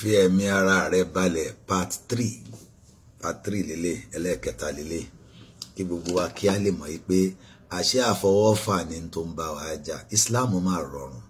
fi ẹ̀mí ara rẹ balẹ̀ part three part three lélẹ̀ ẹlẹ́ẹ̀kẹta lélẹ̀ kí gbogbo wa kí á lè mọ̀ yìí pé àṣẹ àfọwọ́fà ni tó ń bá wa jà Islam máa rọrùn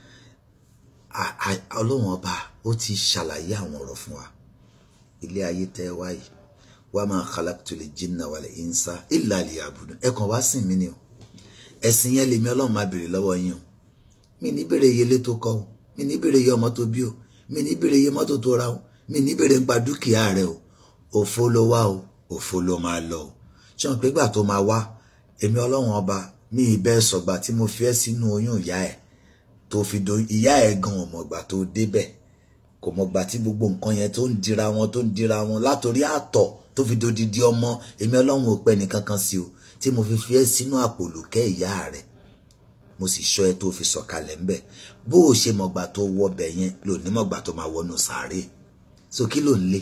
ọlọ́run ọba ó ti ṣàlàyé àwọn ọ̀rọ̀ fún wa ilé ayé tẹ́ wáyé wa ma khalaqtul jinna wal insa illa liya'budun ẹ kàn wá sìn mí ni o ẹ̀sìn yẹn lèmi ọlọ́run máa béèrè lọ́wọ́ yín o mi ní béèrè iye ilé tó kọ́ o mi ní béèrè iye ọmọ tó bí o mi ní béèrè iye mọ́tò tó ra o mi ní béèrè nípa dúkìá rẹ o òfo ló wá o òfo ló máa lọ o ṣé wọn pé gbà tó máa wá èmi ọlọ́run ọba mi ìbẹ́ sọ̀gbà tí mo fi ẹ́ sínú oyún ìyá ẹ̀ tó fi do ìyá ẹ̀ gan ọmọgbà tó débẹ̀ kò mọ̀gbà tí gbogbo nǹkan yẹn tó ń dira wọn tó ń dira wọn látòrí àtọ̀ tó fi dodidi ọmọ èmi ọlọ́run ò pẹ́ nìkan kan sí o tí mo fi fi ẹ́ sínú àpòlùkẹ́ ìyá rẹ̀ mo sì ṣọ́ ẹ tó fi sọ̀kalẹ̀ ńbẹ̀ bó o ṣe mọ̀gbà tó wọbẹ̀ yẹn ló ní mọ̀gbà tó máa wọnú sàárè so kí ló ń lé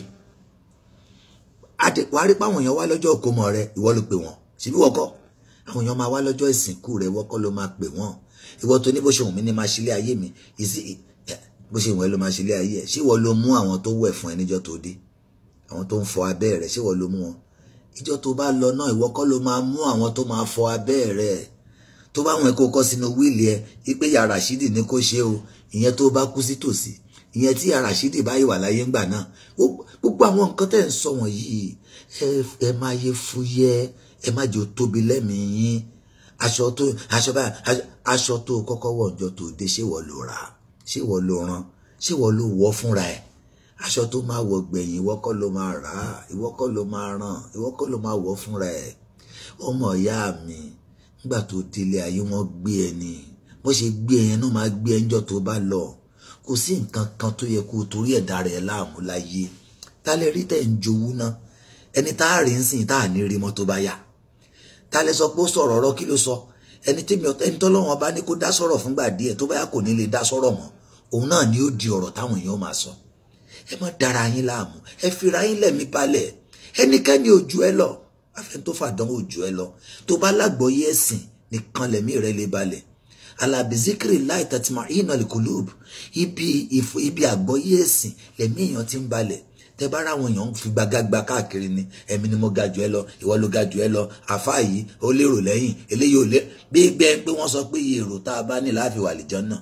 wàá rí páwọn èèyàn wá lọ́jọ́ òkómọ rẹ ìwọ ló pè wọ́n síbí wọ́kọ́ àwọn èèyàn máa wá lọ́jọ́ ìsìnkú rẹ wọ́kọ́ ló máa pè wọ́n ìwọ tó ní bó ṣe wù mí ní máa ṣílé ayé mi ìsì bó ṣe wù ẹ́ ló máa ṣílé ayé ẹ̀ ṣé ìwọ ló mú àwọn tó wẹ̀ fún ẹ níjọ́ tó dé àwọn tó ń fọ abẹ́ rẹ̀ ṣé ìwọ ló mú wọn ìjọ tó bá lọ náà ìwọ kọ́ ló máa mú àwọn tó máa fọ abẹ́ rẹ̀ tó bá wọn kó kọ sínú wíìlì ẹ wípé ya Rashidi ní kó ṣe o ìyẹn tó bá kú sí tòsí ìyẹn tí ya Rashidi bá yìí wà láyé ńgbà náà gbogbo àwọn nǹkan tẹ́ ń sọ wọ̀nyí ẹ máa yẹ fúyẹ́ ẹ má jẹ́ tóbi lẹ́mìí yín aṣọ tó aṣọ bá aṣọ tó kọ́kọ́ wọ̀ ọjọ́ tó dé ṣé wọ́n ló rà ṣé wọ́n ló rán ṣé wọ́n ló wọ̀ fúnra ẹ̀ aṣọ tó máa wọ̀ gbẹ̀yìn ìwọ kọ́ ló máa rà á ìwọ kọ́ ló máa ràn ìwọ kọ́ ló máa wọ̀ fúnra ẹ̀ ọmọ ìyá mi nígbà tó délé ayé wọn gbé ẹ ní bó ṣe gbé ẹ yẹn náà máa gbé ẹ níjọ́ tó bá lọ kò sí nǹkan kan tó yẹ kó torí ẹ̀dá rẹ̀ láàmú láyé tálẹ̀ rí tẹ̀ ń jowú náà ẹni tá a rí ń sìn tá a ní rí mọ́ tó bá yá tálẹ̀ sọ pé ó sọ̀rọ̀ ọ̀rọ̀ kí ló sọ ẹni tẹ́mi ẹni tọ́lọ́wọ́n bá ní kó dá sọ̀rọ̀ fúngbà díẹ̀ tó bá yá kò ní lè dá sọ̀rọ̀ mọ́ òun náà ni ó di ọ̀rọ̀ táwọn èèyàn máa sọ ẹ má dára yín láàmú ẹ fira yín lẹ̀mí balẹ̀ ẹnikẹ́ni ò ju ẹ lọ afẹ́ tó fàdánwò ò ju ẹ lọ tó bá lágbọ́yé ẹ̀sìn nìkan lẹ̀mí rẹ lè balẹ̀ alabizikiri láì tàtìmọ̀ ìnà lìkùlùbù ibi ibi àgbọ́yé ẹ̀sìn lẹ̀mí èèyàn ti ń balẹ̀ tẹ bá ráwọn èèyàn fi gbagagba káàkiri ni ẹ̀mí ni mo ga jù ẹ lọ ìwọ ló ga jù ẹ lọ àfáà yìí ó lérò lẹ́yìn eléyìí ò lé bí bẹ́ẹ̀ pé wọ́n sọ pé iye èrò tá a bá ní láàfin wà lìjọ náà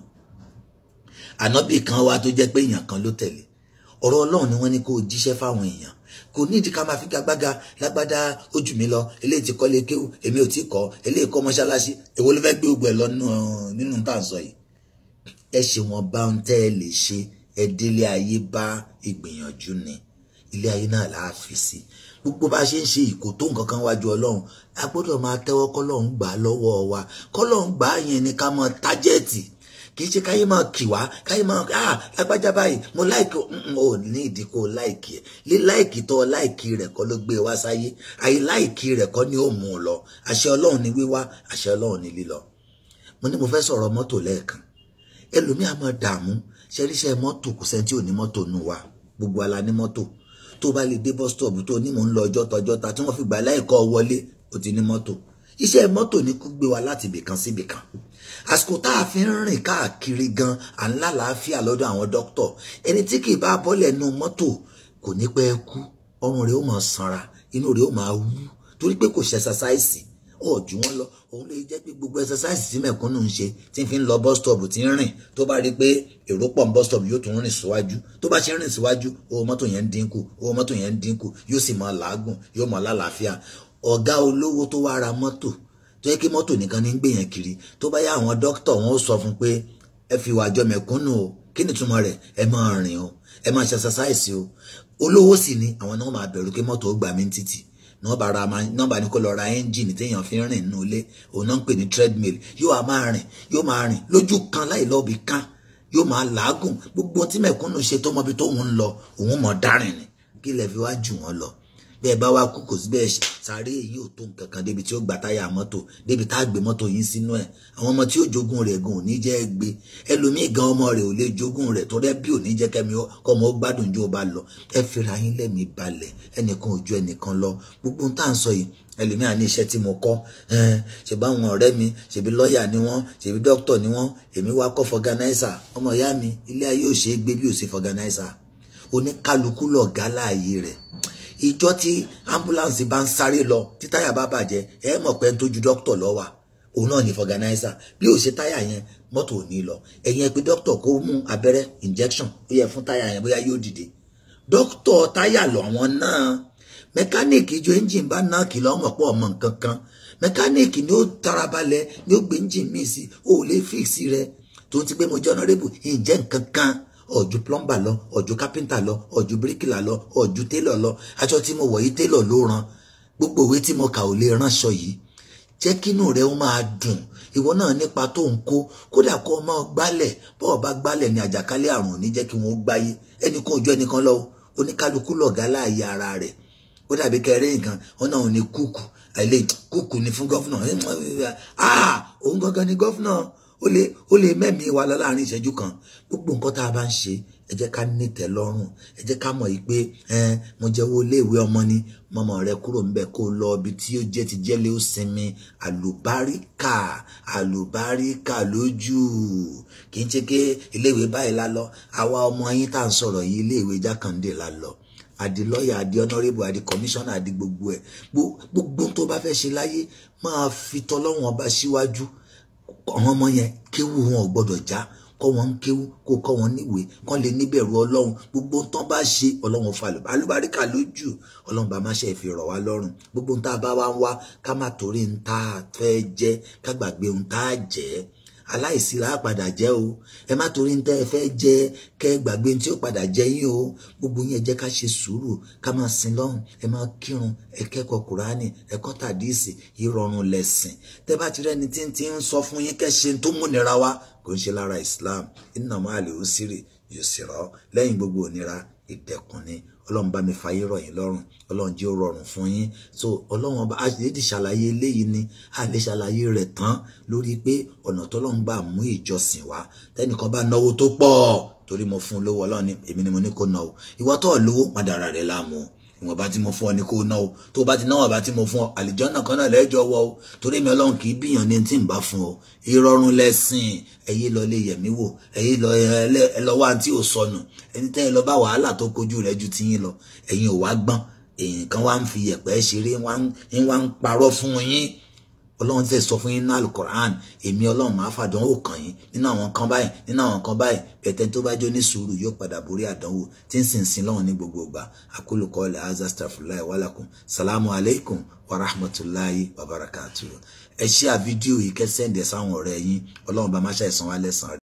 ànábì kan wá tó jẹ́ pé èèyàn kan ló tẹ̀lé ọ̀rọ̀ ọlọ́run ni wọ́n ní kó o jíṣẹ́ fáwọn èèyàn kò ní ìdí ká máa fi gagbága lágbádá ojú mi lọ eléyìí ti kọ́ lé kéwù èmi ò tí kọ́ eléyìí kọ́ mọ́ṣáláṣí èwo ló fẹ́ gbé ogun ẹ̀ lọ nínú tá à ń sọ yìí ẹ ṣe wọn bá ń tẹ́ ẹ lè ṣe ẹ délé ayé bá ìgbìyànjú ni ilé ayé náà là á fi sí gbogbo bá a ṣe ń ṣe ìkò tó nǹkan kan wájú ọlọ́run a gbọ́dọ̀ máa tẹ́wọ́ kọ́lọ́run gbà á lọ́wọ́ wa kọ́lọ́run gbà á yẹn ni ká mọ tájẹ́ẹ̀tì kì í ṣe káyé máa kì wá káyé máa ah lágbájá báyìí mo láìkì ò ní ìdí kó láìkì ẹ lé láìkì tó láìkì rẹ̀ kọ́ ló gbé wá sáyé àyè láìkì rẹ̀ kọ́ ni ó mú un lọ àṣẹ Ọlọ́run ni wíwá àṣẹ Ọlọ́run ni lílọ. mo ní mo fẹ́ sọ̀rọ̀ mọ́tò lẹ́ẹ̀kan ẹlòmíà máa dààmú ṣẹríṣẹ mọ́tò kò sẹ́ni tí ò ní mọ́tò nù wá gbogbo ala ní mọ́tò tó bá lè dé bus stop tó ní mò ń lọ ọjọ́ tọjọ́ ta tí wọ́n fi gbà láìkọ́ wọlé ó ti ní mọ́tò iṣẹ́ mọ́tò ní kó gbé wa láti ibìkan sí ibìkan àsìkò tá a fi ń rìn káàkiri gan à ń lálàáfíà lọ́dọ̀ àwọn dókítọ̀ ẹni tí kì í bá bọ́lẹ̀ nu mọ́tò kò ní pẹ́ kú ọrùn rẹ̀ ó máa sanra inú rẹ̀ ó máa wú torí pé kò ṣe ẹsasáìsì ọ̀jú wọn lọ òun lè jẹ́ pé gbogbo ẹsasáìsì tí mẹ̀kúnnù ń ṣe tí ń fi ń lọ bus stop tí ń rìn tó bá rí pé èrò pọ̀ ń bus stop yóò tún rìn síwájú tó bá ṣe ń rìn síwájú owó mọ́tò yẹn ń dínkù owó mọ́tò yẹn ń dínkù yóò sì máa làágùn yóò máa lálàáfíà ọ̀gá olówó tó wá ra mọ́tò tó yẹ kí mọ́tò nìkan ní gbé yẹn kiri tó bá yá àwọn dókítà wọn ó sọ fún pé ẹ fi wàjọ mẹ̀kúnnù o kí ni túmọ̀ rẹ̀ ẹ máa rìn o ẹ máa ṣe ṣaṣáìsì o olówó sì ni àwọn náà máa bẹ̀rù kí mọ́tò ó gbà mí títì nọ́ọ̀bà ra nọ́ọ̀bà ní kó lọ ra ẹ́ńjìnì téèyàn fi ń rìn nínú ilé òun náà ń pè ní treadmill yóò wá máa rìn yóò máa rìn lójú kan láì lọ́ọ̀bì kan yóò máa làágùn gbogbo tí mẹ̀kúnnù ṣe tó mọbi tó ń lọ òun mọ̀ dárìn ni kí lẹ fi wá jù wọ́n lọ bẹ́ẹ̀ bá wá kú kò sí bẹ́ẹ̀ sáré èyí ò tó nǹkan kan débi tí ó gba táyà mọ́tò débi tá a gbé mọ́tò yín sínú ẹ̀ àwọn ọmọ tí ó jogún rẹ̀ gan ò ní jẹ́ gbé ẹlòmíì gan ọmọ rẹ̀ ò lè jogún rẹ̀ tó rẹ́ bí ò ní jẹ́ kẹ́mi kọ́mọ ó gbádùn jó bá lọ ẹ fira yín lẹ́mìí balẹ̀ ẹnìkan ò ju ẹnìkan lọ gbogbo tá à ń sọ yìí ẹlòmíà ní iṣẹ́ tí mo kọ́ ṣe bá àwọn ọ̀rẹ́ mi ṣèbí lọ́ọ̀yà ni wọ́n ṣèbí dókítà ni wọ́n èmi wá kọ́ fọganáísà ọmọ ìyá mi ilé ayé ò ṣe é gbé bí ò sí fọganáísà oníkálukú lọ̀gá láàyè rẹ̀ ìjọ tí ambulance bá ń sáré lọ tí táyà bá bàjẹ́ ẹ mọ̀ pé ń tójú dókítà lọ wà òun náà ní fọganáísà bí ò ṣe táyà yẹn mọ́tò ò ní lọ ẹ̀yìn ẹ pé dókítà kó mú abẹ́rẹ́ injection ó yẹ fún táyà yẹn bóyá yóò dìde dókítà táyà lọ àwọn náà mẹkáníìkì ìjọ engine bá náà kìlọ̀ ọmọ pọ̀ ọmọ nǹkan kan mẹkáníìkì ni ó tarabalẹ̀ ni ó gbé engine míì sí ó lè fíìsì rẹ̀ tó ti gbé mo jẹ́ honorable ìjẹ́ nǹkan kan ọ̀jú plumber lọ ọ̀jú carpenter lọ ọ̀jú bíríkìlà lọ ọ̀jú tailor lọ aṣọ tí mo wọ̀ yìí tailor ló rán gbogbo òwe tí mo kà ò lè ránṣọ yìí jẹ́ kínú rẹ̀ ó máa dùn ìwọ náà nípa tó ń kó kódà kó o máa gbálẹ̀ bọ́ọ̀ bá gbálẹ̀ ní àjàkálẹ̀ àrùn ò ní jẹ́ kí wọ́n gbáyé ẹnìkan ojú ẹnìkan lọ oníkálukú lọ̀gá láàyè ara rẹ̀ ó dàbí kẹrẹ́ nǹkan wọn náà ò ní kúkú àìlè kúkú ni fún gọ́fúnà ah òun gangan ni gọ́fúnà ó lè ó lè mẹ́mìí wa lọ láàrin ìṣẹ́jú kan gbogbo nǹkan tá a bá ń ṣe ẹ jẹ́ ká nítẹ́ lọ́rùn ẹ jẹ́ ká mọ̀ yìí pé mo jẹ́wọ́ iléèwé ọmọ ni mọ́mọ́ rẹ kúrò ń bẹ̀ kó lọ ibi tí ó jẹ́ ti jẹ́lé ó sinmi àlùbáríkà àlùbáríkà lójú kì í ṣe pé iléèwé báyìí la lọ àwa ọmọ yín tá à ń sọ̀rọ̀ yìí iléèwé jákàndé la lọ àdì lọ́ọ̀yà àdì ọ̀nàrẹ́bù àdì kọmíṣánná àdì gbogbo ẹ̀ gbogbo tó bá fẹ́ ṣe láyé máa fi tọ́lọ́wọ́n ọba síwájú àwọn ọmọ yẹn kéwù wọn ò gbọ́dọ̀ já kọ́ wọn ń kéwú kó kọ́ wọn níwèé kán lè níbẹ̀rù ọlọ́run gbogbo ń tán bá ṣe ọlọ́run fa alùbáríkà lójú ọlọ́run bá má ṣe fi rọ̀ wá lọ́rùn gbogbo ń tá a bá wá ń wá ká má torí ń tá a fẹ́ jẹ́ ká gbàgbé ń tá a jẹ́ aláìsí la padà jẹ́ o ẹ má torí ń tẹ́ ẹ fẹ́ jẹ́ kẹ́ gbàgbé tí ó padà jẹ́ yín o gbogbo yín ẹ jẹ́ ká ṣe sùúrù ká máa sin lọ́run ẹ máa kírun ẹ kẹ́kọ̀ọ́ kùránì ẹ kọ́ tàdíìsì ìrọ̀rùn lẹ̀sìn tẹ́ bá ti rẹ́ni tí ń ti ń sọ fún yín kẹ́ ṣe tó múnira wá kò ń ṣe lára Islam inna ma'al usri yusra lẹ́yìn gbogbo ònira ìdẹ̀kùn ni ọlọ́run bá mi fàyè rọ̀ yín lọ́rùn ọlọ́run jẹ́ ó rọrùn fún yín so ọlọ́run ọba àṣìlédì ṣàlàyé eléyìí ni a lè ṣàlàyé rẹ̀ tán lórí pé ọ̀nà tọ́lọ́run gbà mú ìjọsìn wá tẹ́nìkan bá náwó tó pọ̀ torí mo fún un lówó ọlọ́run èmi ni mo ní kó ná o ìwọ tó lówó má dára rẹ̀ láàmú ìwọ̀n bá tí mo fún ọ ní kó ná o tó bá ti náwó bá tí mo fún ọ àlìjọ́nà kan náà lẹ́jọ́ wọ o torí mi ọlọ́run kì í bíyàn ní tí ń bá fún ọ ìrọ̀rùn lẹ́sìn ẹ̀yẹ lọ lè yẹ̀mí wò ẹ̀yẹ lọ ẹ lọ wá tí ò sọnù ẹni tẹ́ ẹ lọ bá wàhálà tó kojú rẹ̀ ju tiyín lọ ẹ̀yin ò wá gbọ́n èyàn kan wá ń fi yẹ̀pẹ̀ ṣeré ń wá ń parọ́ fún yín ọlọ́run tẹ̀ sọ fún yín náà alukoran èmi ọlọ́run máa fàdánwò kàn yín nínú àwọn kan báyìí nínú àwọn kan báyìí bẹ̀tẹ̀ tó bá jó ní sùúrù yóò padà borí àdánwò tí ń sìn sin lọ́wọ́n ní gbogbo ìgbà akólùkọ́ ilẹ̀ azaz tafulai wàlàkùn salamu alaykum wa rahmatulahi wa barakatuh ẹ ṣí à fídíò yìí kẹsẹ̀ ń dẹ̀ sáwọn ọ̀rẹ́ yín ọlọ́run bá má ṣàìsàn wá lẹ́sàn